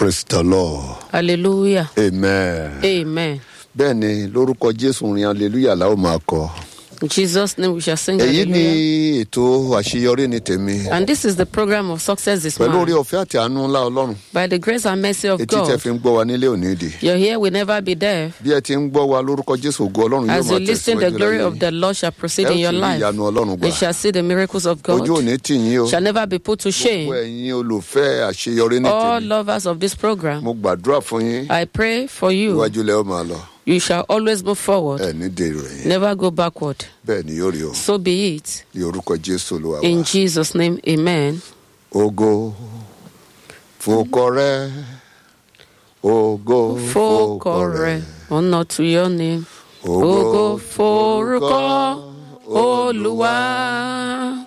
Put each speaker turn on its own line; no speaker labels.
praise the lord
hallelujah
amen.
amen
bẹ́ẹ̀ ni lórúkọ jésù rin hallelujah la ó máa kọ.
in jesus name we shall sing
èyí ni
hallelujah
ètò àṣeyọrí ni tèmi.
and this is the program of success this
pẹ̀lú orí
month
ọ̀fẹ́ àti àánú ńlá ọlọ́run
by the grace and mercy of
etí tẹ
god
fi ń gbọ́ wa nílé òní ìdè.
your ear will never be deaf
bí ẹ ti ń gbọ́ wa lórúkọ jésù ògo ọlọ́run yóò
as
máa
you listen the
tẹ̀síwájú
glory
láyé
of the lord shall proceed
ẹ ó
in your
sì rí
life
ìyanu ọlọ́run gbà.
you shall see the miracles of god
ojú òní tì yín o
shall never be put to
gbogbo
shame
ẹ̀yin olùfẹ́ àṣeyọrí ní
all
tèmi
lovers of this program
mo gbàdúrà fún yín
i pray for you
iwájú lẹ́ ó máa lọ
you shall always move forward
ẹ̀ ní dèrò ẹ̀yìn
never go backward
bẹ́ẹ̀ ni yóò rí o
so be it
ní orúkọ jésù olúwa
in
wa.
jesus name amen
ògo fòkọ rẹ ògo
fọkọ rẹ ọ̀nà to your name ògo forúkọ olúwa